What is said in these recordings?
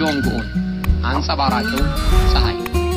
ጆንግ ኡን አንጸባራቂው ፀሐይ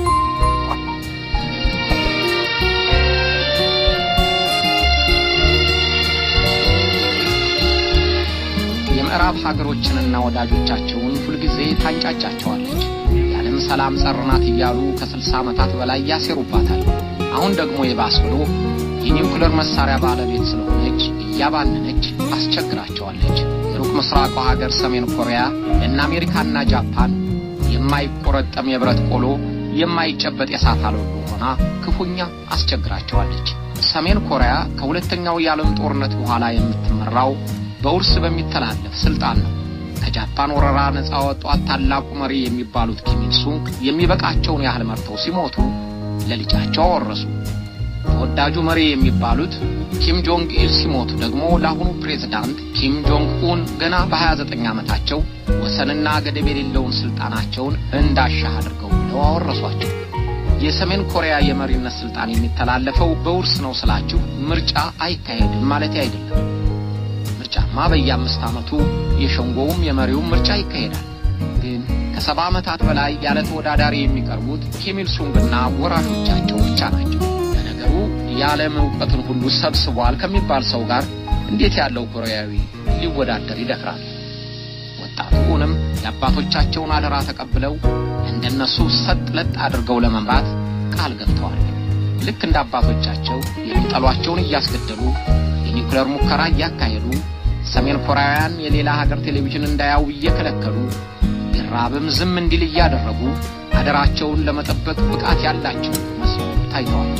የምዕራብ ሀገሮችንና ወዳጆቻቸውን ሁልጊዜ ታንጫጫቸዋለች። የዓለም ሰላም ጸር ናት እያሉ ከስልሳ ዓመታት በላይ ያሴሩባታል። አሁን ደግሞ የባስ ብሎ የኒውክለር መሳሪያ ባለቤት ስለሆነች እያባነነች አስቸግራቸዋለች። የሩቅ ምስራቋ ሀገር ሰሜን ኮሪያ ለእነ አሜሪካና ጃፓን የማይቆረጠም የብረት ቆሎ የማይጨበጥ የእሳት አለሉ ሆና ክፉኛ አስቸግራቸዋለች። ሰሜን ኮሪያ ከሁለተኛው የዓለም ጦርነት በኋላ የምትመራው በውርስ በሚተላለፍ ስልጣን ነው። ከጃፓን ወረራ ነፃ ወጧት ታላቁ መሪ የሚባሉት ኪም ኢል ሱንግ የሚበቃቸውን ያህል መርተው ሲሞቱ ለልጃቸው አወረሱ። ተወዳጁ መሪ የሚባሉት ኪም ጆንግ ኢል ሲሞቱ ደግሞ ለአሁኑ ፕሬዝዳንት ኪም ጆንግ ኡን ገና በ29 ዓመታቸው ወሰንና ገደብ የሌለውን ስልጣናቸውን እንዳሻህ አድርገው ብለው አወረሷቸው። የሰሜን ኮሪያ የመሪነት ስልጣን የሚተላለፈው በውርስ ነው ስላችሁ ምርጫ አይካሄድም ማለት አይደለም። ምርጫማ በየአምስት ዓመቱ የሸንጎውም የመሪውም ምርጫ ይካሄዳል። ግን ከሰባ ዓመታት በላይ ያለ ተወዳዳሪ የሚቀርቡት ኪም ኢል ሱንግና ወራሾቻቸው ብቻ ናቸው። ለነገሩ የዓለም እውቀትን ሁሉ ሰብስቧል ከሚባል ሰው ጋር እንዴት ያለው ኮሪያዊ ሊወዳደር ይደፍራል? ወጣቱንም የአባቶቻቸውን አደራ ተቀብለው እንደነሱ ሰጥ ለጥ አድርገው ለመምራት ቃል ገብተዋል። ልክ እንደ አባቶቻቸው የሚጠሏቸውን እያስገደሉ የኒውክሌር ሙከራ እያካሄዱ ሰሜን ኮሪያውያን የሌላ ሀገር ቴሌቪዥን እንዳያው እየከለከሉ ቢራብም ዝም እንዲል እያደረጉ አደራቸውን ለመጠበቅ ብቃት ያላቸው መስለው ታይተዋል።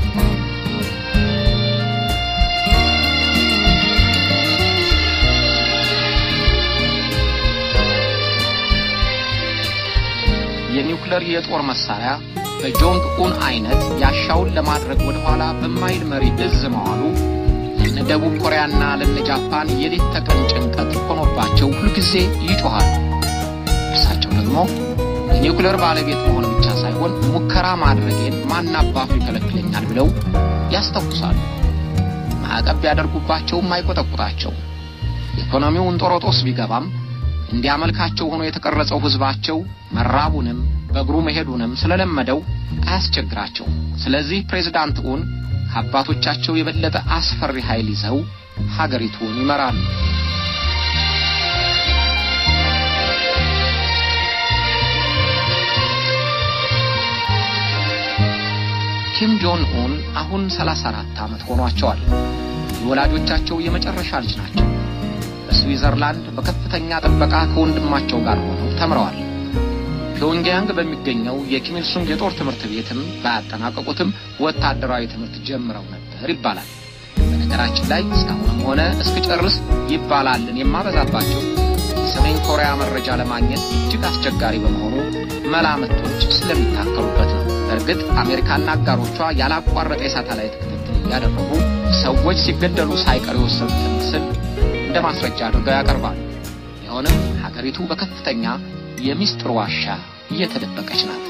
የኒውክሌር የጦር መሳሪያ በጆንግ ኡን አይነት ያሻውን ለማድረግ ወደ ኋላ በማይል መሪ እዝ መዋሉ ለነ ደቡብ ኮሪያና ለነ ጃፓን የሌት ተቀን ጭንቀት ሆኖባቸው ሁልጊዜ ይጮኻሉ። እርሳቸው ደግሞ የኒውክሌር ባለቤት መሆን ብቻ ሳይሆን ሙከራ ማድረጌን ማን አባቱ ይከለክለኛል ብለው ያስተኩሳሉ። ማዕቀብ ቢያደርጉባቸውም አይቆጠቁጣቸው። ኢኮኖሚው እንጦሮጦስ ቢገባም እንዲያመልካቸው ሆኖ የተቀረጸው ሕዝባቸው መራቡንም በእግሩ መሄዱንም ስለለመደው አያስቸግራቸው። ስለዚህ ፕሬዝዳንት ኡን ከአባቶቻቸው የበለጠ አስፈሪ ኃይል ይዘው ሀገሪቱን ይመራሉ። ኪም ጆን ኡን አሁን 34 ዓመት ሆኗቸዋል። የወላጆቻቸው የመጨረሻ ልጅ ናቸው። በስዊዘርላንድ በከፍተኛ ጥበቃ ከወንድማቸው ጋር ሆነው ተምረዋል። ፒዮንግያንግ በሚገኘው የኪም ኢል ሱንግ የጦር ትምህርት ቤትም ባያጠናቀቁትም ወታደራዊ ትምህርት ጀምረው ነበር ይባላል። በነገራችን ላይ እስካሁንም ሆነ እስክጨርስ ይባላልን የማበዛባቸው የሰሜን ኮሪያ መረጃ ለማግኘት እጅግ አስቸጋሪ በመሆኑ መላምቶች ስለሚታከሉበት ነው። በእርግጥ አሜሪካና አጋሮቿ ያላቋረጠ የሳተላይት ክትትል እያደረጉ ሰዎች ሲገደሉ ሳይቀር የወሰዱትን ምስል እንደ ማስረጃ አድርገው ያቀርባሉ። ቢሆንም ሀገሪቱ በከፍተኛ የሚስጥር ዋሻ እየተደበቀች ናት።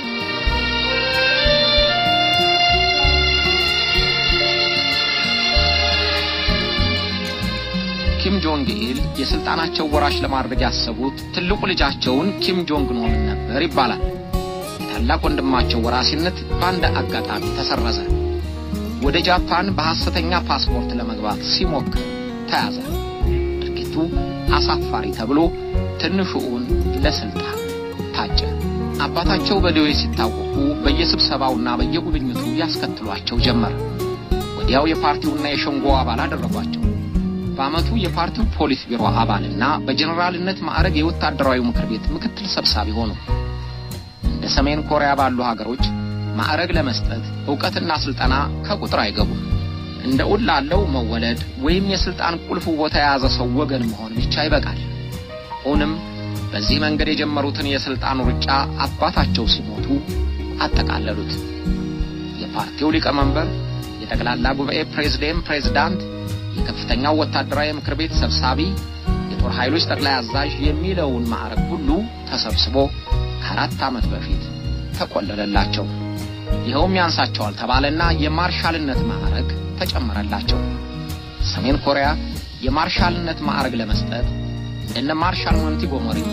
ኪም ጆንግ ኢል የስልጣናቸው ወራሽ ለማድረግ ያሰቡት ትልቁ ልጃቸውን ኪም ጆንግ ኖምን ነበር ይባላል። የታላቅ ወንድማቸው ወራሲነት በአንድ አጋጣሚ ተሰረዘ። ወደ ጃፓን በሐሰተኛ ፓስፖርት ለመግባት ሲሞክር ተያዘ። ድርጊቱ አሳፋሪ ተብሎ ትንሹውን ለስልጣን ታጨ። አባታቸው በደዌ ሲታወቁ በየስብሰባውና በየጉብኝቱ ያስከትሏቸው ጀመር። ወዲያው የፓርቲውና የሸንጎ አባል አደረጓቸው። በዓመቱ የፓርቲው ፖሊስ ቢሮ አባልና በጀኔራልነት ማዕረግ የወታደራዊ ምክር ቤት ምክትል ሰብሳቢ ሆኑ። እንደ ሰሜን ኮሪያ ባሉ ሀገሮች ማዕረግ ለመስጠት ዕውቀትና ስልጠና ከቁጥር አይገቡም። እንደ ኡን ላለው መወለድ ወይም የስልጣን ቁልፍ ቦታ የያዘ ሰው ወገን መሆን ብቻ ይበቃል። ኡንም በዚህ መንገድ የጀመሩትን የስልጣን ሩጫ አባታቸው ሲሞቱ አጠቃለሉት። የፓርቲው ሊቀመንበር፣ የጠቅላላ ጉባኤ ፕሬዝዴንት፣ ፕሬዝዳንት፣ የከፍተኛው ወታደራዊ ምክር ቤት ሰብሳቢ፣ የጦር ኃይሎች ጠቅላይ አዛዥ የሚለውን ማዕረግ ሁሉ ተሰብስቦ ከአራት ዓመት በፊት ተቆለለላቸው። ይኸውም ያንሳቸዋል ተባለና የማርሻልነት ማዕረግ ተጨመረላቸው። ሰሜን ኮሪያ የማርሻልነት ማዕረግ ለመስጠት እንደነ ማርሻል ሞንቲጎመሪ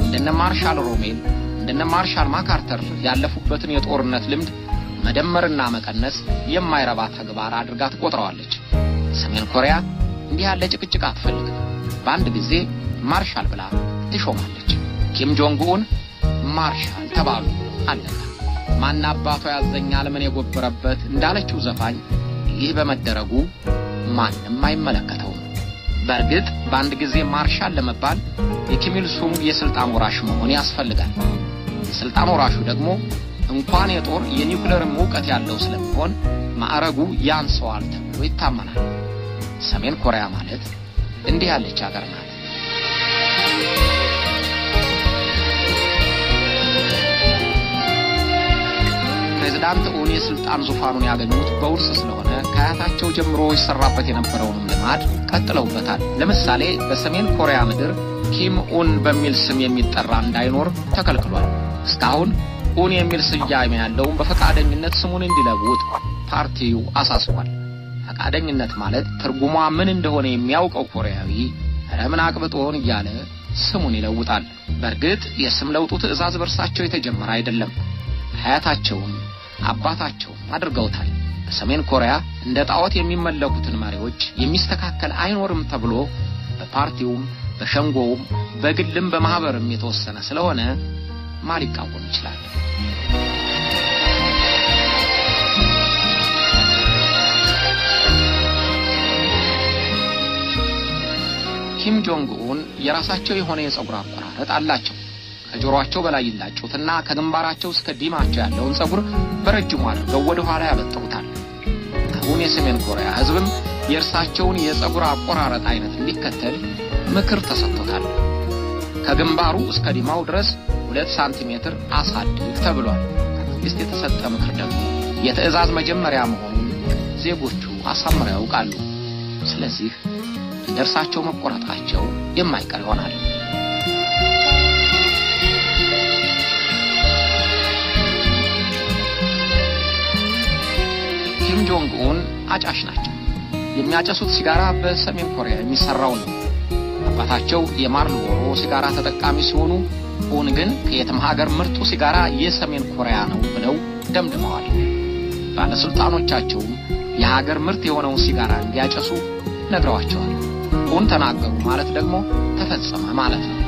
እንደነ ማርሻል ሮሜል እንደነ ማርሻል ማካርተር ያለፉበትን የጦርነት ልምድ መደመርና መቀነስ የማይረባ ተግባር አድርጋ ትቆጥረዋለች። ሰሜን ኮሪያ እንዲህ ያለ ጭቅጭቅ አትፈልግም። በአንድ ጊዜ ማርሻል ብላ ትሾማለች። ኪም ጆንግ ኡን ማርሻል ተባሉ። አለቀ። ማን አባቷ ያዘኛል ምን የጎበረበት እንዳለችው ዘፋኝ ይህ በመደረጉ ማንም አይመለከተውም። በእርግጥ በአንድ ጊዜ ማርሻል ለመባል የኪሚል ሱንግ የስልጣን ወራሽ መሆን ያስፈልጋል። የስልጣን ወራሹ ደግሞ እንኳን የጦር የኒውክሌርም እውቀት ያለው ስለሚሆን ማዕረጉ ያንሰዋል ተብሎ ይታመናል። ሰሜን ኮሪያ ማለት እንዲህ ያለች ሀገር ናት። ፕሬዝዳንት ኡን የስልጣን ዙፋኑን ያገኙት በውርስ ስለሆነ ከአያታቸው ጀምሮ ይሰራበት የነበረውንም ልማድ ቀጥለውበታል። ለምሳሌ በሰሜን ኮሪያ ምድር ኪም ኡን በሚል ስም የሚጠራ እንዳይኖር ተከልክሏል። እስካሁን ኡን የሚል ስያሜ ያለውን በፈቃደኝነት ስሙን እንዲለውጥ ፓርቲው አሳስቧል። ፈቃደኝነት ማለት ትርጉሟ ምን እንደሆነ የሚያውቀው ኮሪያዊ ኧረ ምን አቅብጦን እያለ ስሙን ይለውጣል። በእርግጥ የስም ለውጡ ትዕዛዝ በእርሳቸው የተጀመረ አይደለም። አያታቸውም አባታቸውም አድርገውታል። በሰሜን ኮሪያ እንደ ጣዖት የሚመለኩትን መሪዎች የሚስተካከል አይኖርም ተብሎ በፓርቲውም በሸንጎውም በግልም በማህበርም የተወሰነ ስለሆነ ማን ሊቃወም ይችላል? ኪም ጆንግ ኡን የራሳቸው የሆነ የጸጉር አቆራረጥ አላቸው። ከጆሮአቸው በላይ ይላጩትና ከግንባራቸው እስከ ዲማቸው ያለውን ጸጉር በረጅሙ አድርገው ወደ ኋላ ያበጥሩታል። አሁን የሰሜን ኮሪያ ሕዝብም የእርሳቸውን የጸጉር አቆራረጥ አይነት እንዲከተል ምክር ተሰጥቶታል። ከግንባሩ እስከ ዲማው ድረስ ሁለት ሳንቲሜትር አሳድግ ተብሏል። ከመንግስት የተሰጠ ምክር ደግሞ የትዕዛዝ መጀመሪያ መሆኑን ዜጎቹ አሳምረው ያውቃሉ። ስለዚህ እንደ እርሳቸው መቆረጣቸው የማይቀር ይሆናል። ኪም ጆንግ ኡን አጫሽ ናቸው። የሚያጨሱት ሲጋራ በሰሜን ኮሪያ የሚሰራው ነው። አባታቸው የማርልቦሮ ሲጋራ ተጠቃሚ ሲሆኑ ኡን ግን ከየትም ሀገር ምርጡ ሲጋራ የሰሜን ኮሪያ ነው ብለው ደምድመዋል። ባለስልጣኖቻቸውም የሀገር ምርት የሆነውን ሲጋራ እንዲያጨሱ ነግረዋቸዋል። ኡን ተናገሩ ማለት ደግሞ ተፈጸመ ማለት ነው።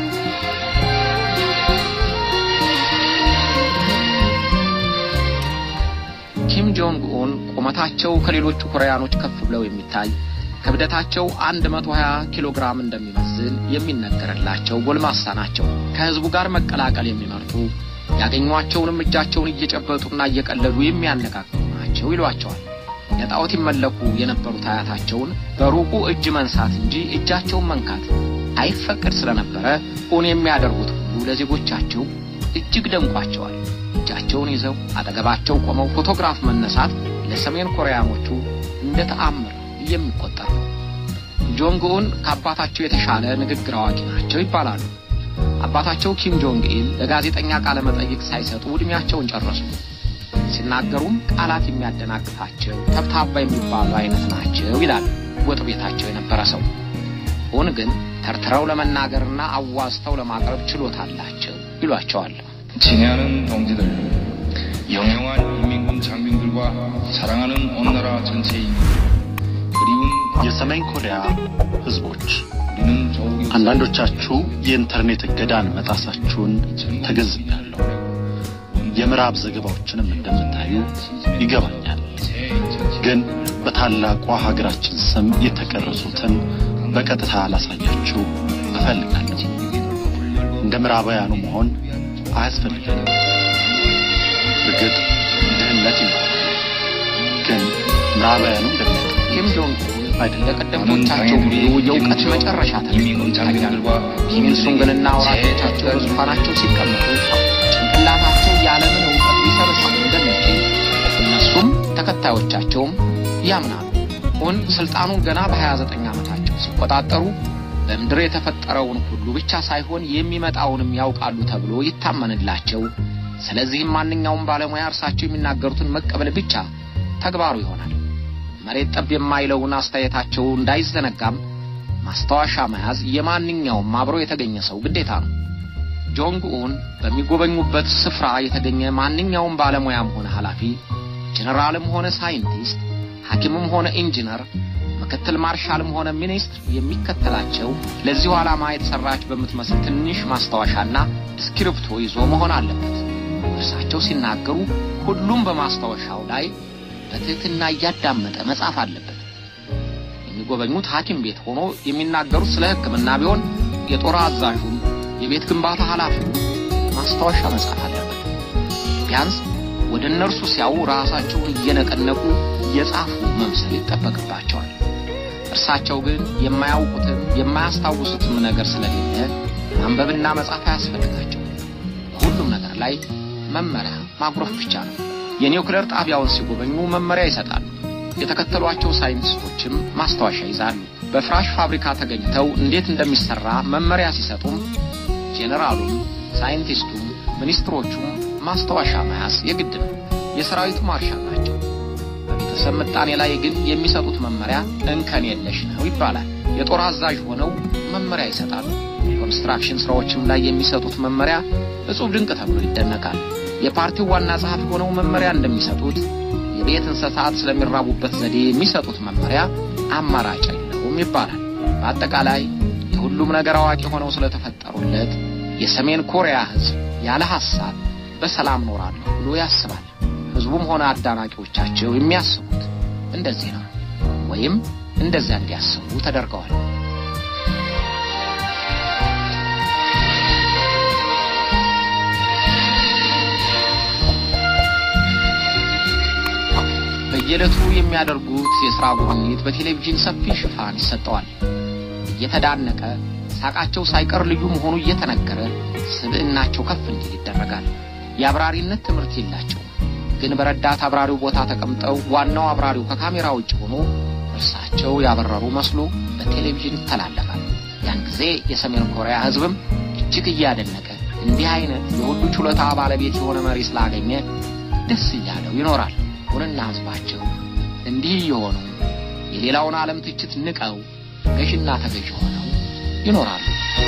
ኪም ጆንግ ኡን ቁመታቸው ከሌሎቹ ኮሪያኖች ከፍ ብለው የሚታይ ክብደታቸው 120 ኪሎ ግራም እንደሚመዝን የሚነገርላቸው ጎልማሳ ናቸው። ከህዝቡ ጋር መቀላቀል የሚመርጡ ያገኟቸውንም እጃቸውን እየጨበጡና እየቀለዱ የሚያነጋግሩ ናቸው ይሏቸዋል። ለጣዖት ይመለኩ የነበሩት አያታቸውን በሩቁ እጅ መንሳት እንጂ እጃቸውን መንካት አይፈቀድ ስለነበረ ኡን የሚያደርጉት ሁሉ ለዜጎቻቸው እጅግ ደንቋቸዋል። እጃቸውን ይዘው አጠገባቸው ቆመው ፎቶግራፍ መነሳት ለሰሜን ኮሪያኖቹ እንደ ተአምር የሚቆጠር ነው። ጆንግ ኡን ከአባታቸው የተሻለ ንግግር አዋቂ ናቸው ይባላሉ። አባታቸው ኪም ጆንግ ኢል ለጋዜጠኛ ቃለ መጠይቅ ሳይሰጡ ዕድሜያቸውን ጨረሱ። ሲናገሩም ቃላት የሚያደናቅፋቸው ተብታባ የሚባሉ አይነት ናቸው ይላል ወጥ ቤታቸው የነበረ ሰው። ኡን ግን ተርትረው ለመናገርና አዋዝተው ለማቅረብ ችሎታ አላቸው ይሏቸዋል። 친애하는 동지들, 영영한 인민군 장병들과 사랑하는 온나라 전체 인민, 그리운 የሰሜን ኮሪያ ህዝቦች 우리는 조국의 አንዳንዶቻችሁ የኢንተርኔት እገዳን መጣሳችሁን ተገንዝቤያለሁ። የምዕራብ ዘገባዎችንም እንደምታዩ ይገባኛል። ግን በታላቋ ሀገራችን ስም የተቀረጹትን በቀጥታ ላሳያችሁ እፈልጋለሁ። እንደ ምዕራባውያኑ መሆን አያስፈልገንም። እርግጥ ድህነት ይኖራል፣ ግን ምዕራባውያኑ እንደሚያውቁ ኪም ጆንግ ኡን አይደለም። ለቀደምቶቻቸው ሁሉ የእውቀት መጨረሻ ተደርገው ይታያሉ። ኪም ኢል ሱንግንና ወራሾቻቸው በዙፋናቸው ሲቀመጡ ጭንቅላታቸው ያለምን እውቀት ሊሰበስብ እንደሚችል እነሱም ተከታዮቻቸውም ያምናሉ። ኡን ስልጣኑን ገና በ29 ዓመታቸው ሲቆጣጠሩ በምድር የተፈጠረውን ሁሉ ብቻ ሳይሆን የሚመጣውንም ያውቃሉ ተብሎ ይታመንላቸው። ስለዚህም ማንኛውም ባለሙያ እርሳቸው የሚናገሩትን መቀበል ብቻ ተግባሩ ይሆናል። መሬት ጠብ የማይለውን አስተያየታቸው እንዳይዘነጋም ማስታወሻ መያዝ የማንኛውም አብሮ የተገኘ ሰው ግዴታ ነው። ጆንግ ኡን በሚጎበኙበት ስፍራ የተገኘ ማንኛውም ባለሙያም ሆነ ኃላፊ፣ ጀነራልም ሆነ ሳይንቲስት፣ ሐኪምም ሆነ ኢንጂነር፣ ምክትል ማርሻልም ሆነ ሚኒስትር የሚከተላቸው ለዚሁ ዓላማ የተሰራች በምትመስል ትንሽ ማስታወሻና እስክሪብቶ ይዞ መሆን አለበት። እርሳቸው ሲናገሩ ሁሉም በማስታወሻው ላይ በትህትና እያዳመጠ መጻፍ አለበት። የሚጎበኙት ሐኪም ቤት ሆኖ የሚናገሩት ስለ ሕክምና ቢሆን የጦር አዛዡም የቤት ግንባታ ኃላፊው ማስታወሻ መጻፍ አለበት። ቢያንስ ወደ እነርሱ ሲያዩ ራሳቸውን እየነቀነቁ እየጻፉ መምሰል ይጠበቅባቸዋል። እርሳቸው ግን የማያውቁትም የማያስታውሱትም ነገር ስለሌለ ማንበብና መጻፍ አያስፈልጋቸው። ሁሉም ነገር ላይ መመሪያ ማጉረፍ ብቻ ነው። የኒውክሌር ጣቢያውን ሲጎበኙ መመሪያ ይሰጣሉ። የተከተሏቸው ሳይንቲስቶችም ማስታወሻ ይዛሉ። በፍራሽ ፋብሪካ ተገኝተው እንዴት እንደሚሰራ መመሪያ ሲሰጡም ጄኔራሉም፣ ሳይንቲስቱም፣ ሚኒስትሮቹም ማስታወሻ መያዝ የግድ ነው። የሰራዊቱ ማርሻል ናቸው። በቤተሰብ ምጣኔ ላይ ግን የሚሰጡት መመሪያ እንከን የለሽ ነው ይባላል። የጦር አዛዥ ሆነው መመሪያ ይሰጣሉ። ኮንስትራክሽን ስራዎችም ላይ የሚሰጡት መመሪያ እጹብ ድንቅ ተብሎ ይደነቃል። የፓርቲው ዋና ጸሐፊ ሆነው መመሪያ እንደሚሰጡት የቤት እንስሳት ስለሚራቡበት ዘዴ የሚሰጡት መመሪያ አማራጭ የለውም ይባላል። በአጠቃላይ የሁሉም ነገር አዋቂ ሆነው ስለተፈጠሩለት የሰሜን ኮሪያ ሕዝብ ያለ ሐሳብ በሰላም ኖራለሁ ብሎ ያስባል። ሕዝቡም ሆነ አዳናቂዎቻቸው የሚያስቡት እንደዚህ ነው፣ ወይም እንደዚያ እንዲያስቡ ተደርገዋል። በየዕለቱ የሚያደርጉት የሥራ ጉብኝት በቴሌቪዥን ሰፊ ሽፋን ይሰጠዋል። እየተዳነቀ ሳቃቸው ሳይቀር ልዩ መሆኑ እየተነገረ ስብዕናቸው ከፍ እንዲል ይደረጋል። የአብራሪነት ትምህርት የላቸውም፣ ግን በረዳት አብራሪው ቦታ ተቀምጠው ዋናው አብራሪው ከካሜራ ውጭ ሆኖ እርሳቸው ያበረሩ መስሎ በቴሌቪዥን ይተላለፋል። ያን ጊዜ የሰሜን ኮሪያ ሕዝብም እጅግ እያደነቀ እንዲህ አይነት የሁሉ ችሎታ ባለቤት የሆነ መሪ ስላገኘ ደስ እያለው ይኖራል። ሁንና ሕዝባቸው እንዲህ እየሆኑ የሌላውን ዓለም ትችት ንቀው ገዥና ተገዥ ሆነው ይኖራሉ።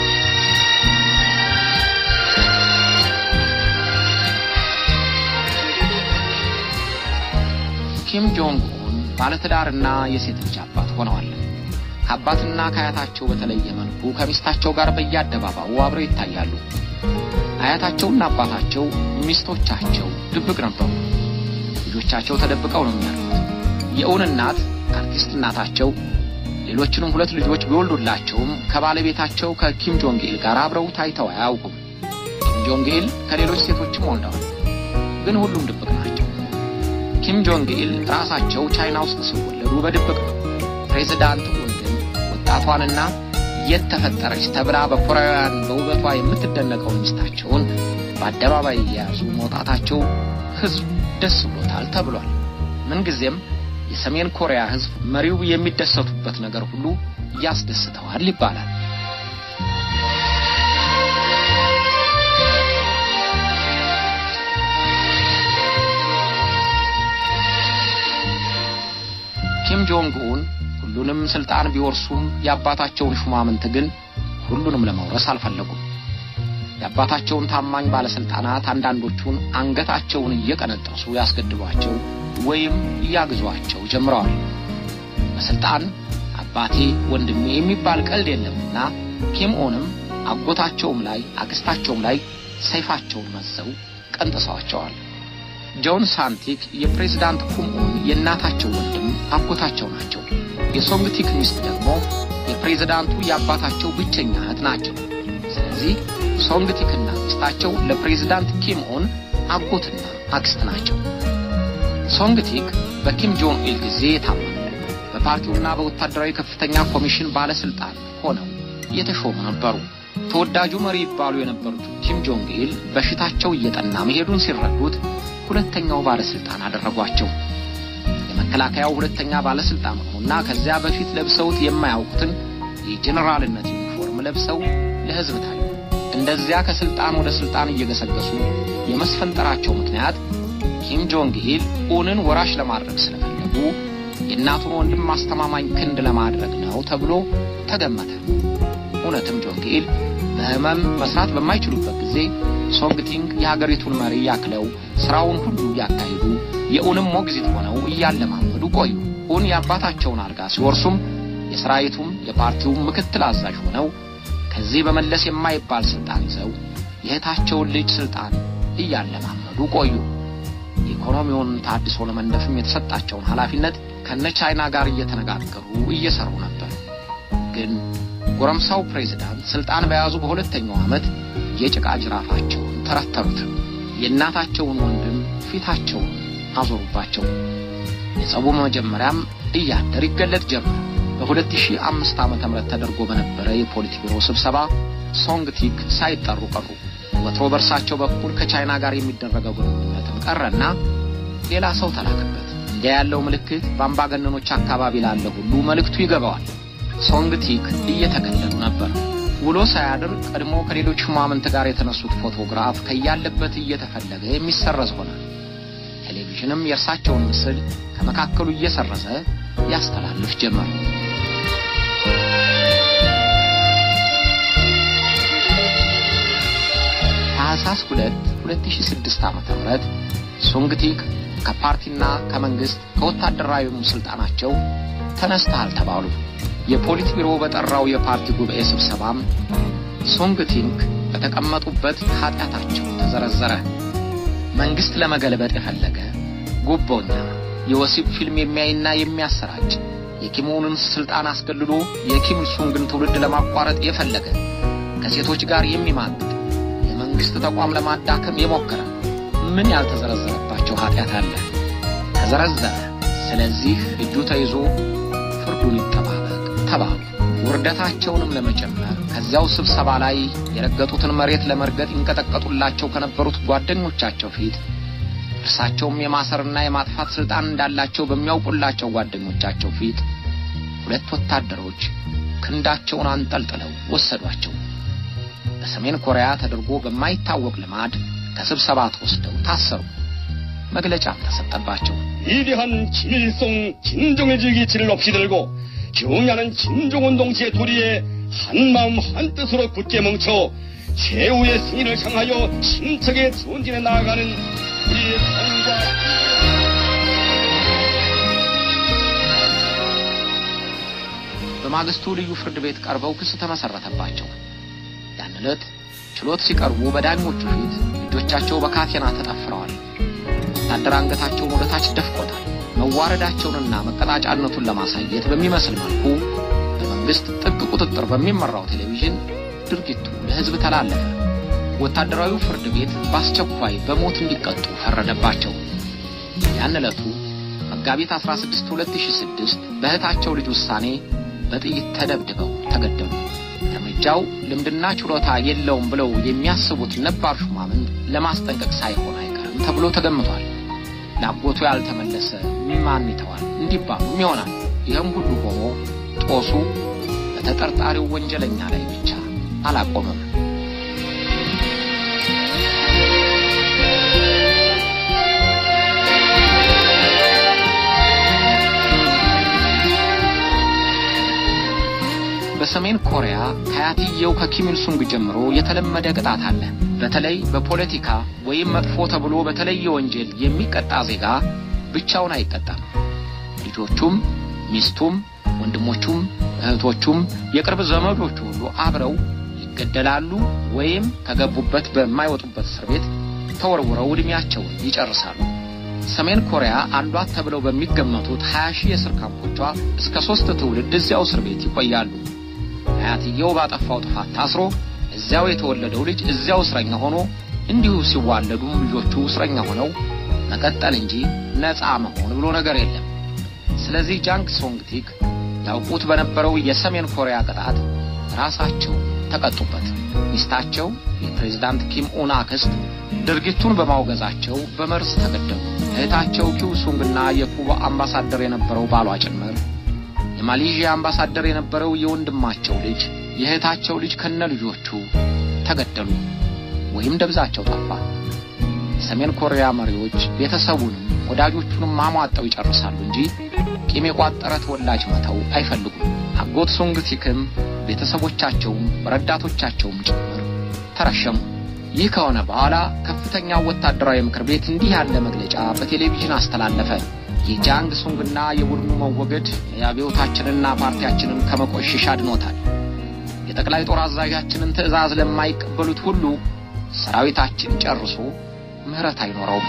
ኪም ጆንግ ኡን ባለትዳርና የሴት ልጅ አባት ሆነዋል። ከአባትና ከአያታቸው በተለየ መልኩ ከሚስታቸው ጋር በየአደባባዩ አብረው ይታያሉ። አያታቸውና አባታቸው ሚስቶቻቸው ድብቅ ነበሩ። ልጆቻቸው ተደብቀው ነው የሚያሉት። የእውን እናት አርቲስት እናታቸው ሌሎችንም ሁለት ልጆች ቢወልዱላቸውም ከባለቤታቸው ከኪም ጆንግ ኢል ጋር አብረው ታይተው አያውቁም። ኪም ጆንግ ኢል ከሌሎች ሴቶችም ወልደዋል፣ ግን ሁሉም ድብቅ ናቸው። ኪም ጆንግ ኢል ራሳቸው ቻይና ውስጥ ሲወለዱ በድብቅ ነው። ፕሬዚዳንት ኡን ግን ወጣቷንና የት ተፈጠረች ተብላ በኮሪያውያን በውበቷ የምትደነቀውን ሚስታቸውን በአደባባይ እየያዙ መውጣታቸው ሕዝብ ደስ ብሎታል ተብሏል። ምንጊዜም የሰሜን ኮሪያ ሕዝብ መሪው የሚደሰቱበት ነገር ሁሉ ያስደስተዋል ይባላል። ኪም ጆንግ ኡን ሁሉንም ስልጣን ቢወርሱም የአባታቸውን ሹማምንት ግን ሁሉንም ለመውረስ አልፈለጉም። የአባታቸውን ታማኝ ባለስልጣናት አንዳንዶቹን አንገታቸውን እየቀነጠሱ ያስገድሏቸው ወይም እያግዟቸው ጀምረዋል። በስልጣን አባቴ ወንድሜ የሚባል ቀልድ የለምና ኪም ኦንም አጎታቸውም ላይ አክስታቸውም ላይ ሰይፋቸውን መዘው ቀንጥሰዋቸዋል። ጆን ሳንቲክ የፕሬዝዳንት ኩም ኦን የእናታቸው ወንድም አጎታቸው ናቸው። የሶንግቲክ ሚስት ደግሞ የፕሬዝዳንቱ የአባታቸው ብቸኛ እህት ናቸው። ስለዚህ ሶንግቲክና ሚስታቸው ለፕሬዝዳንት ኪም ኦን አጎትና አክስት ናቸው። ሶንግቲክ በኪም ጆን ኢል ጊዜ የታመኑ በፓርቲውና በወታደራዊ ከፍተኛ ኮሚሽን ባለስልጣን ሆነው የተሾሙ ነበሩ። ተወዳጁ መሪ ይባሉ የነበሩት ኪም ጆንግ ኢል በሽታቸው እየጠና መሄዱን ሲረዱት ሁለተኛው ባለስልጣን አደረጓቸው። የመከላከያው ሁለተኛ ባለስልጣን ሆኑና ከዚያ በፊት ለብሰውት የማያውቁትን የጄኔራልነት ዩኒፎርም ለብሰው ለሕዝብ ታዩ። እንደዚያ ከስልጣን ወደ ስልጣን እየገሰገሱ የመስፈንጠራቸው ምክንያት ኪም ጆንግ ኢል ኡንን ወራሽ ለማድረግ ስለፈለጉ የእናቱን ወንድም ማስተማማኝ ክንድ ለማድረግ ነው ተብሎ ተገመተ። እውነትም ጆንጌል በህመም መስራት በማይችሉበት ጊዜ ሶንግቲንግ የሀገሪቱን መሪ ያክለው ስራውን ሁሉ እያካሄዱ የኡንም ሞግዚት ሆነው እያለማመዱ ቆዩ። ኡን የአባታቸውን አልጋ ሲወርሱም የሰራዊቱም የፓርቲውም ምክትል አዛዥ ሆነው ከዚህ በመለስ የማይባል ስልጣን ይዘው የእህታቸውን ልጅ ስልጣን እያለማመዱ ቆዩ። ኢኮኖሚውን ታድሶ ለመንደፍም የተሰጣቸውን ኃላፊነት ከነ ቻይና ጋር እየተነጋገሩ እየሰሩ ነበር። ግን ጎረምሳው ፕሬዝዳንት ስልጣን በያዙ በሁለተኛው ዓመት የጭቃ ጅራፋቸውን ተረተሩት። የእናታቸውን ወንድም ፊታቸውን አዞሩባቸው። የጸቡ መጀመሪያም እያደር ይገለጥ ጀመር። በ2005 ዓመተ ምህረት ተደርጎ በነበረ የፖሊት ቢሮ ስብሰባ ሶንግቲክ ሳይጠሩ ቀሩ። ወትሮ በእርሳቸው በኩል ከቻይና ጋር የሚደረገው ግንኙነትም ቀረና ሌላ ሰው ተላከበት። እንዲያ ያለው ምልክት በአምባገነኖች አካባቢ ላለ ሁሉ መልእክቱ ይገባዋል። ሶንግቲክ እየተገለሉ ነበር። ውሎ ሳያድር ቀድሞ ከሌሎች ሹማምንት ጋር የተነሱት ፎቶግራፍ ከያለበት እየተፈለገ የሚሰረዝ ሆነ። ቴሌቪዥንም የእርሳቸውን ምስል ከመካከሉ እየሰረዘ ያስተላልፍ ጀመር። ታህሳስ 2 2006 ዓመተ ምህረት ሶንግቲክ ከፓርቲና ከመንግስት ከወታደራዊም ስልጣናቸው ተነስተሃል ተባሉ። የፖሊት ቢሮ በጠራው የፓርቲ ጉባኤ ስብሰባም ሶንግቲንግ በተቀመጡበት ኃጢአታቸው ተዘረዘረ። መንግስት ለመገልበጥ የፈለገ ጉቦኛ፣ የወሲብ ፊልም የሚያይና የሚያሰራጭ፣ የኪሙንን ስልጣን አስገልሎ የኪም ሱንግን ትውልድ ለማቋረጥ የፈለገ፣ ከሴቶች ጋር የሚማግጥ፣ የመንግስት ተቋም ለማዳከም የሞከረ ምን ያልተዘረዘረባቸው ኃጢአት አለ? ተዘረዘረ። ስለዚህ እጁ ተይዞ ፍርዱን ይጠባበቅ ተባሉ። ውርደታቸውንም ለመጨመር ከዚያው ስብሰባ ላይ የረገጡትን መሬት ለመርገጥ ይንቀጠቀጡላቸው ከነበሩት ጓደኞቻቸው ፊት እርሳቸውም የማሰርና የማጥፋት ስልጣን እንዳላቸው በሚያውቁላቸው ጓደኞቻቸው ፊት ሁለት ወታደሮች ክንዳቸውን አንጠልጥለው ወሰዷቸው። በሰሜን ኮሪያ ተደርጎ በማይታወቅ ልማድ ከስብሰባ ተወስደው ታሰሩ። መግለጫም ተሰጠባቸው። 위대한 김일성 진정해주기 지를 없이 들고 경야는 김종원 동지의 도리에 한마음 한뜻으로 굳게 뭉쳐 최후의 승리를 향하여 힘차게 전진해 나아가는 우리의 삶과 በማግስቱ ልዩ ፍርድ ቤት ቀርበው ክስ ተመሰረተባቸው። ያን ዕለት ችሎት ሲቀርቡ በዳኞቹ ፊት እጆቻቸው በካቴና ተጠፍረዋል። ወታደር አንገታቸውን ወደ ታች ደፍቆታል። መዋረዳቸውንና መቀጣጫነቱን ለማሳየት በሚመስል መልኩ በመንግስት ጥብቅ ቁጥጥር በሚመራው ቴሌቪዥን ድርጊቱ ለሕዝብ ተላለፈ። ወታደራዊው ፍርድ ቤት በአስቸኳይ በሞት እንዲቀጡ ፈረደባቸው። ያን ዕለቱ መጋቢት 16 2006 በእህታቸው ልጅ ውሳኔ በጥይት ተደብድበው ተገደሉ። እርምጃው ልምድና ችሎታ የለውም ብለው የሚያስቡት ነባር ሹማምንት ለማስጠንቀቅ ሳይሆን አይቀርም ተብሎ ተገምቷል። ለአጎቱ ያልተመለሰ ማን ይተዋል እንዲባሉም ይሆናል። ይህም ሁሉ ሆኖ ጦሱ በተጠርጣሪው ወንጀለኛ ላይ ብቻ አላቆመም። በሰሜን ኮሪያ ከአያትየው ከኪም ኢል ሱንግ ጀምሮ የተለመደ ቅጣት አለ። በተለይ በፖለቲካ ወይም መጥፎ ተብሎ በተለየ ወንጀል የሚቀጣ ዜጋ ብቻውን አይቀጣም። ልጆቹም፣ ሚስቱም፣ ወንድሞቹም፣ እህቶቹም የቅርብ ዘመዶቹ ሁሉ አብረው ይገደላሉ ወይም ከገቡበት በማይወጡበት እስር ቤት ተወርውረው ዕድሜያቸውን ይጨርሳሉ። ሰሜን ኮሪያ አሏት ተብለው በሚገመቱት 20 ሺህ የእስር ካምፖቿ እስከ ሦስት ትውልድ እዚያው እስር ቤት ይቆያሉ። አያትየው ባጠፋው ጥፋት ታስሮ እዚያው የተወለደው ልጅ እዚያው እስረኛ ሆኖ እንዲሁ ሲዋለዱም ልጆቹ እስረኛ ሆነው መቀጠል እንጂ ነፃ መሆን ብሎ ነገር የለም። ስለዚህ ጃንግ ሶንግቲክ ያውቁት በነበረው የሰሜን ኮሪያ ቅጣት ራሳቸው ተቀጡበት። ሚስታቸው የፕሬዝዳንት ኪም ኡን አክስት ድርጊቱን በማውገዛቸው በመርዝ ተገደሉ። እህታቸው ኪው ሱንግና የኩባ አምባሳደር የነበረው ባሏ ጭምር የማሌዥያ አምባሳደር የነበረው የወንድማቸው ልጅ የእህታቸው ልጅ ከነ ልጆቹ ተገደሉ ወይም ደብዛቸው ጠፋ። የሰሜን ኮሪያ መሪዎች ቤተሰቡንም ወዳጆቹንም ማሟጠው ይጨርሳሉ እንጂ ቂም የቋጠረ ተወላጅ መተው አይፈልጉም። አጎት ሱንግቲክም ቤተሰቦቻቸውም ረዳቶቻቸውም ጭምር ተረሸሙ። ይህ ከሆነ በኋላ ከፍተኛው ወታደራዊ ምክር ቤት እንዲህ ያለ መግለጫ በቴሌቪዥን አስተላለፈ። የጃንግ ሱንግና የቡድኑ መወገድ የአብዮታችንና ፓርቲያችንን ከመቆሸሽ አድኖታል። የጠቅላይ ጦር አዛዣችንን ትዕዛዝ ለማይቀበሉት ሁሉ ሰራዊታችን ጨርሶ ምሕረት አይኖረውም።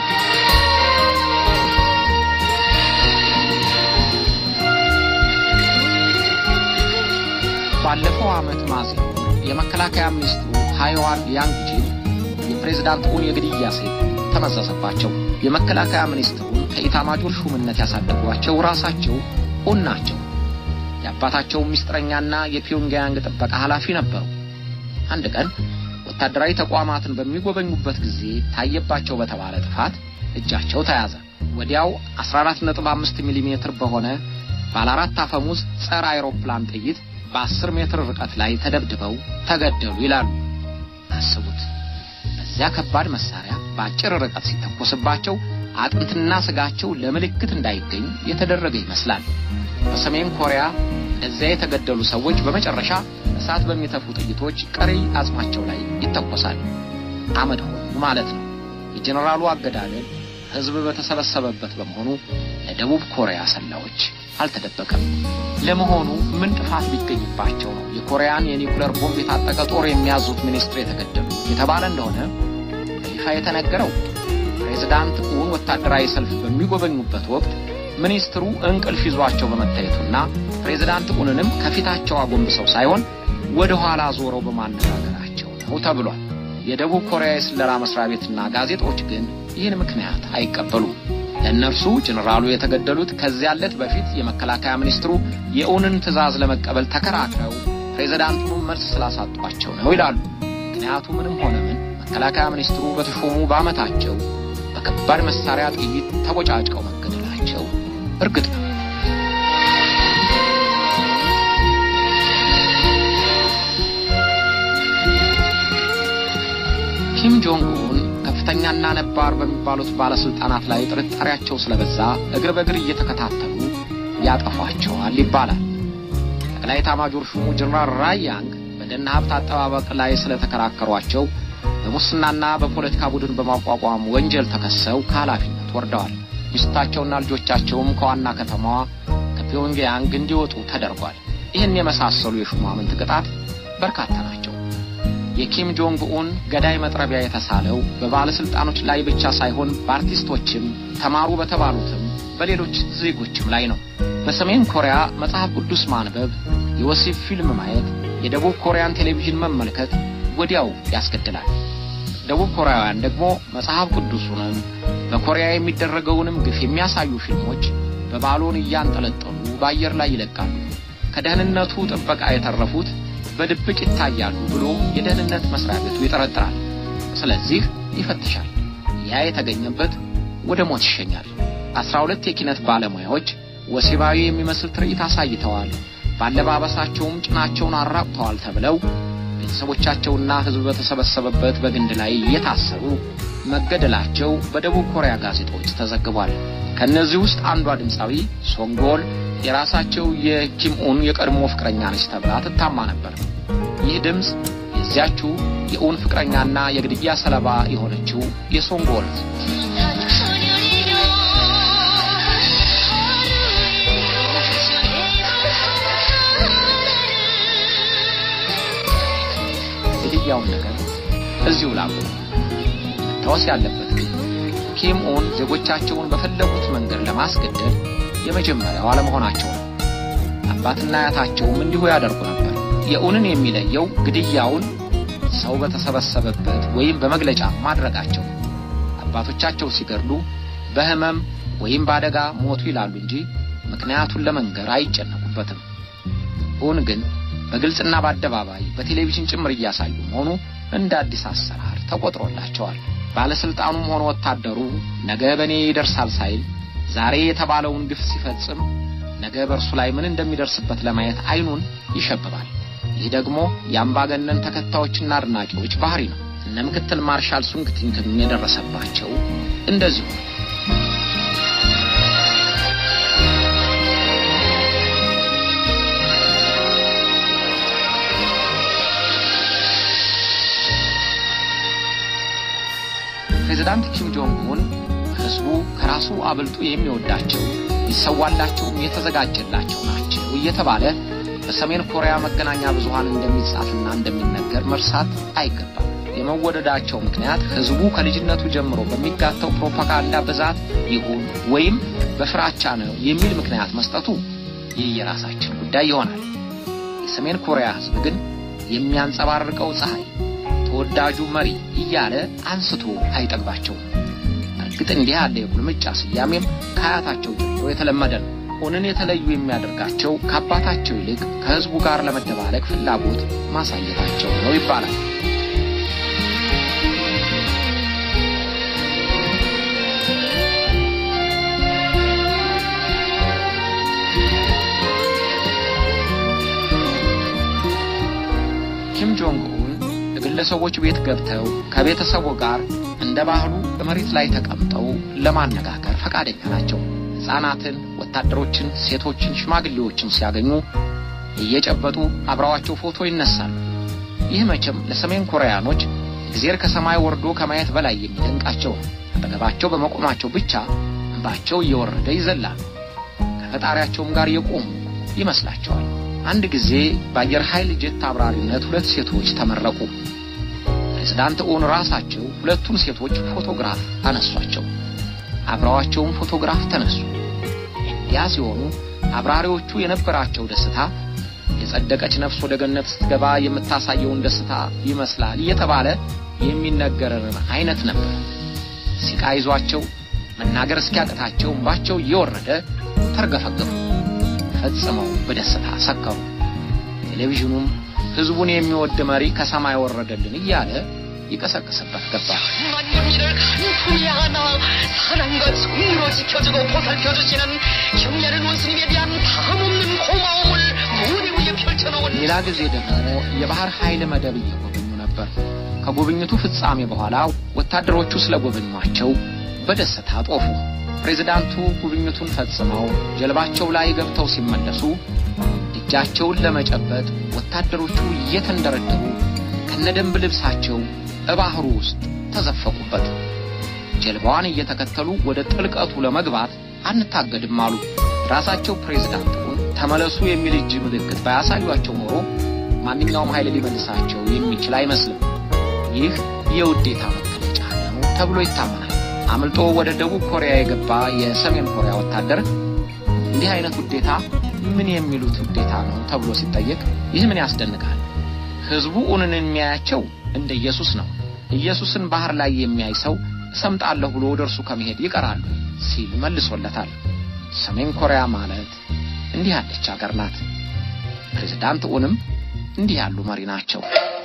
ባለፈው ዓመት ሚያዝያ የመከላከያ ሚኒስትሩ ሃይዋን ያንግቺን የፕሬዝዳንት ኡን የግድያ ሴት ተመዘዘባቸው። የመከላከያ ሚኒስትሩን ከኢታማጆር ሹምነት ያሳደጓቸው ራሳቸው ኡን ናቸው። የአባታቸው ሚስጥረኛና የፒዮንግያንግ ጥበቃ ኃላፊ ነበሩ። አንድ ቀን ወታደራዊ ተቋማትን በሚጎበኙበት ጊዜ ታየባቸው በተባለ ጥፋት እጃቸው ተያዘ። ወዲያው 14.5 ሚሊ ሜትር በሆነ ባለ አራት አፈሙዝ ጸረ አይሮፕላን ጥይት በአስር ሜትር ርቀት ላይ ተደብድበው ተገደሉ ይላሉ። አስቡት፣ በዚያ ከባድ መሳሪያ በአጭር ርቀት ሲተኮስባቸው አጥንትና ስጋቸው ለምልክት እንዳይገኝ የተደረገ ይመስላል። በሰሜን ኮሪያ እንደዚያ የተገደሉ ሰዎች በመጨረሻ እሳት በሚተፉ ጥይቶች ቀሪ አጽማቸው ላይ ይተኮሳል። አመድ ሆኑ ማለት ነው። የጀኔራሉ አገዳደል ሕዝብ በተሰበሰበበት በመሆኑ ለደቡብ ኮሪያ ሰላዮች አልተደበቀም። ለመሆኑ ምን ጥፋት ቢገኝባቸው ነው የኮሪያን የኒውክሌር ቦምብ የታጠቀ ጦር የሚያዙት ሚኒስትር የተገደሉ የተባለ እንደሆነ በይፋ የተነገረው ፕሬዝዳንት ኡን ወታደራዊ ሰልፍ በሚጎበኙበት ወቅት ሚኒስትሩ እንቅልፍ ይዟቸው በመታየቱና ፕሬዝዳንት ኡንንም ከፊታቸው አጎንብሰው ሳይሆን ወደ ኋላ ዞረው በማነጋገራቸው ነው ተብሏል። የደቡብ ኮሪያ የስለላ መስሪያ ቤትና ጋዜጦች ግን ይህን ምክንያት አይቀበሉም። ለእነርሱ ጀኔራሉ የተገደሉት ከዚያ ዕለት በፊት የመከላከያ ሚኒስትሩ የኡንን ትዕዛዝ ለመቀበል ተከራክረው ፕሬዝዳንቱን መልስ ስላሳጧቸው ነው ይላሉ። ምክንያቱ ምንም ሆነ ምን መከላከያ ሚኒስትሩ በተሾሙ በዓመታቸው በከባድ መሳሪያ ጥይት ተቦጫጭቀው መገደላቸው እርግጥ ነው። ኪም ጆንግ ኡን ከፍተኛና ነባር በሚባሉት ባለስልጣናት ላይ ጥርጣሬያቸው ስለበዛ እግር በእግር እየተከታተሉ ያጠፏቸዋል ይባላል። ጠቅላይ ኤታማዦር ሹሙ ጀነራል ራያንግ በደን ሀብት አጠባበቅ ላይ ስለተከራከሯቸው በሙስናና በፖለቲካ ቡድን በማቋቋም ወንጀል ተከሰው ከኃላፊነት ወርደዋል። ሚስታቸውና ልጆቻቸውም ከዋና ከተማዋ ከፒዮንግያንግ እንዲወጡ ተደርጓል። ይህን የመሳሰሉ የሹማምንት ቅጣት በርካታ ናቸው። የኪም ጆንግ ኡን ገዳይ መጥረቢያ የተሳለው በባለስልጣኖች ላይ ብቻ ሳይሆን በአርቲስቶችም ተማሩ በተባሉትም በሌሎች ዜጎችም ላይ ነው። በሰሜን ኮሪያ መጽሐፍ ቅዱስ ማንበብ፣ የወሲብ ፊልም ማየት፣ የደቡብ ኮሪያን ቴሌቪዥን መመልከት ወዲያው ያስገድላል። ደቡብ ኮሪያውያን ደግሞ መጽሐፍ ቅዱሱንም በኮሪያ የሚደረገውንም ግፍ የሚያሳዩ ፊልሞች በባሎን እያንጠለጠሉ በአየር ላይ ይለቃሉ። ከደህንነቱ ጥበቃ የተረፉት በድብቅ ይታያሉ ብሎ የደህንነት መስሪያ ቤቱ ይጠረጥራል። ስለዚህ ይፈትሻል። ያ የተገኘበት ወደ ሞት ይሸኛል። አስራ ሁለት የኪነት ባለሙያዎች ወሲባዊ የሚመስል ትርኢት አሳይተዋል፣ ባለባበሳቸውም ጭናቸውን አራቁተዋል ተብለው ቤተሰቦቻቸውና ሕዝብ በተሰበሰበበት በግንድ ላይ እየታሰሩ መገደላቸው በደቡብ ኮሪያ ጋዜጦች ተዘግቧል። ከእነዚህ ውስጥ አንዷ ድምፃዊ ሶንጎል የራሳቸው የኪም ኡን የቀድሞ ፍቅረኛ ነች ተብላ ትታማ ነበር። ይህ ድምፅ የዚያችው የኡን ፍቅረኛና የግድያ ሰለባ የሆነችው የሶንጎል ግድያውን ነገር እዚሁ ላቁ። መታወስ ያለበት ግን ኪም ኡን ዜጎቻቸውን በፈለጉት መንገድ ለማስገደል የመጀመሪያው አለመሆናቸው ነው። አባትና አያታቸውም እንዲሁ ያደርጉ ነበር። የኡንን የሚለየው ግድያውን ሰው በተሰበሰበበት ወይም በመግለጫ ማድረጋቸው። አባቶቻቸው ሲገድሉ በሕመም ወይም በአደጋ ሞቱ ይላሉ እንጂ ምክንያቱን ለመንገር አይጨነቁበትም። ኡን ግን በግልጽና በአደባባይ በቴሌቪዥን ጭምር እያሳዩ መሆኑ እንደ አዲስ አሰራር ተቆጥሮላቸዋል። ባለስልጣኑም ሆነ ወታደሩ ነገ በእኔ ይደርሳል ሳይል ዛሬ የተባለውን ግፍ ሲፈጽም ነገ በእርሱ ላይ ምን እንደሚደርስበት ለማየት አይኑን ይሸብባል። ይህ ደግሞ የአምባገነን ተከታዮችና አድናቂዎች ባህሪ ነው። እነ ምክትል ማርሻል ሱንግቲንግም የደረሰባቸው እንደዚሁ ነው። ፕሬዝዳንት ኪም ጆንግ ኡን ህዝቡ ከራሱ አብልጦ የሚወዳቸው ሊሰዋላቸውም የተዘጋጀላቸው ናቸው እየተባለ በሰሜን ኮሪያ መገናኛ ብዙሃን እንደሚጻፍና እንደሚነገር መርሳት አይገባም። የመወደዳቸው ምክንያት ህዝቡ ከልጅነቱ ጀምሮ በሚጋተው ፕሮፓጋንዳ ብዛት ይሁን ወይም በፍራቻ ነው የሚል ምክንያት መስጠቱ ይህ የራሳችን ጉዳይ ይሆናል። የሰሜን ኮሪያ ህዝብ ግን የሚያንጸባርቀው ፀሐይ፣ ተወዳጁ መሪ እያለ አንስቶ አይጠግባቸውም። እርግጥ እንዲህ ያለ የቁልምጫ ስያሜም ከአያታቸው ጀምሮ የተለመደ ነው። ኡንን የተለዩ የሚያደርጋቸው ከአባታቸው ይልቅ ከህዝቡ ጋር ለመደባለቅ ፍላጎት ማሳየታቸው ነው ይባላል። ኪም ጆንግ ኡን ግለሰቦች ቤት ገብተው ከቤተሰቡ ጋር እንደ ባህሉ በመሬት ላይ ተቀምጠው ለማነጋገር ፈቃደኛ ናቸው። ሕፃናትን፣ ወታደሮችን፣ ሴቶችን፣ ሽማግሌዎችን ሲያገኙ እየጨበጡ አብረዋቸው ፎቶ ይነሳሉ። ይህ መቼም ለሰሜን ኮሪያኖች እግዜር ከሰማይ ወርዶ ከማየት በላይ የሚደንቃቸው ነው። አጠገባቸው በመቆማቸው ብቻ እንባቸው እየወረደ ይዘላሉ። ከፈጣሪያቸውም ጋር የቆሙ ይመስላቸዋል። አንድ ጊዜ በአየር ኃይል ጄት አብራሪነት ሁለት ሴቶች ተመረቁ። ፕሬዝዳንት ኡን ራሳቸው ሁለቱን ሴቶች ፎቶግራፍ አነሷቸው። አብረዋቸውም ፎቶግራፍ ተነሱ። ያ ሲሆኑ አብራሪዎቹ የነበራቸው ደስታ የጸደቀች ነፍስ ወደ ገነት ስትገባ የምታሳየውን ደስታ ይመስላል እየተባለ የሚነገረን አይነት ነበር። ሲቃ ይዟቸው መናገር እስኪያቅታቸው እንባቸው እየወረደ ተርገፈገፉ። ፈጽመው በደስታ ሰከሩ። ቴሌቪዥኑም ህዝቡን የሚወድ መሪ ከሰማይ ወረደልን እያለ ይቀሰቅስበት ገባ። 만군기를 간통히 하나 사랑과 정의로 지켜주고 보살펴주시는 경례는 원수님에 대한 다함없는 고마움을 무대 위에 펼쳐놓은 ሌላ ጊዜ ደግሞ የባህር ኃይል መደብ እየጎበኙ ነበር። ከጉብኝቱ ፍጻሜ በኋላ ወታደሮቹ ስለጎበኟቸው በደስታ ጦፉ። ፕሬዝዳንቱ ጉብኝቱን ፈጽመው ጀልባቸው ላይ ገብተው ሲመለሱ እጃቸውን ለመጨበጥ ወታደሮቹ እየተንደረደሩ ከነደንብ ልብሳቸው እባህሩ ውስጥ ተዘፈቁበት። ጀልባዋን እየተከተሉ ወደ ጥልቀቱ ለመግባት አንታገድም አሉ። ራሳቸው ፕሬዝዳንቱን ተመለሱ የሚል እጅ ምልክት ባያሳዩአቸው ኖሮ ማንኛውም ኃይል ሊመልሳቸው የሚችል አይመስልም። ይህ የውዴታ መገለጫ ነው ተብሎ ይታመናል። አምልጦ ወደ ደቡብ ኮሪያ የገባ የሰሜን ኮሪያ ወታደር እንዲህ አይነት ውዴታ ምን የሚሉት ውዴታ ነው ተብሎ ሲጠየቅ ይህ ምን ያስደንቃል? ህዝቡ ኡንን የሚያያቸው እንደ ኢየሱስ ነው። ኢየሱስን ባህር ላይ የሚያይ ሰው እሰምጣለሁ ብሎ ወደ እርሱ ከመሄድ ይቀራሉ ሲል መልሶለታል። ሰሜን ኮሪያ ማለት እንዲህ ያለች አገር ናት። ፕሬዝዳንት ኡንም እንዲህ ያሉ መሪ ናቸው።